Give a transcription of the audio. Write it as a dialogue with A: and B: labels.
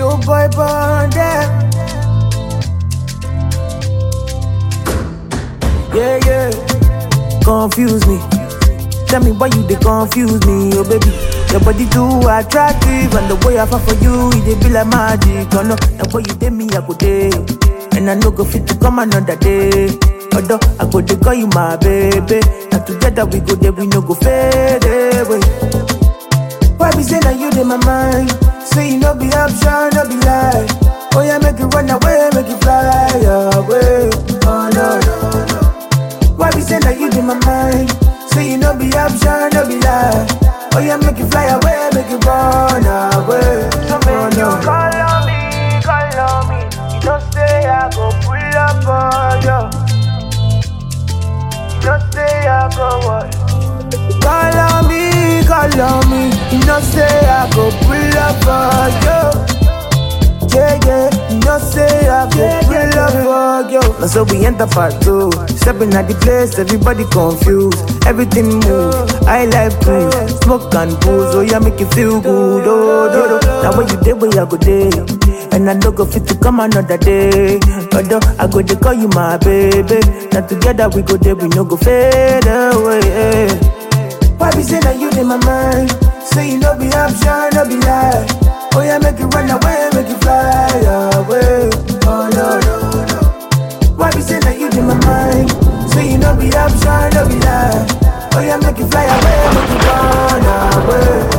A: Show boy bonded. Yeah, yeah. Confuse me. Tell me why you they confuse me, oh baby. Your body too attractive, and the way I fall for you, it dey be like magic. Oh no, the way you take me, I go day, and I no go fit to come another day. Although I go dey call you my baby, and together we go there, we no go fade away. Why be say that you in my mind? Say you no be option, no be lie. Oh yeah, make it run away, make it fly away. Oh no, no, no. Why be say that you in my mind? Say you no be option, no be lie. Oh yeah, make it fly away, make it run away.
B: So
A: Oh
B: make you
A: no.
B: call on me, call on me. You don't say I go pull up on you. You don't say I go what?
A: Call on me, call on me. You know say I go pull up for you. Yeah, yeah, you know say I go pull up for you. Now so we enter part two. Stepping at the place, everybody confused. Everything move. I like cruise, smoke and booze. Oh yeah, make you feel good. Oh, do, do. Now when you day, where I go day. And I don't go fit to come another day. Although I go to call you my baby. Now together we go there, we no go fade away. Why be say that you in my mind? Say you no be option, no be lie. Oh yeah, make it run away, make it fly away. Oh no, no, no. Why be say that you in my mind? Say you no be option, no be lie. Oh yeah, make it fly away, make it run away.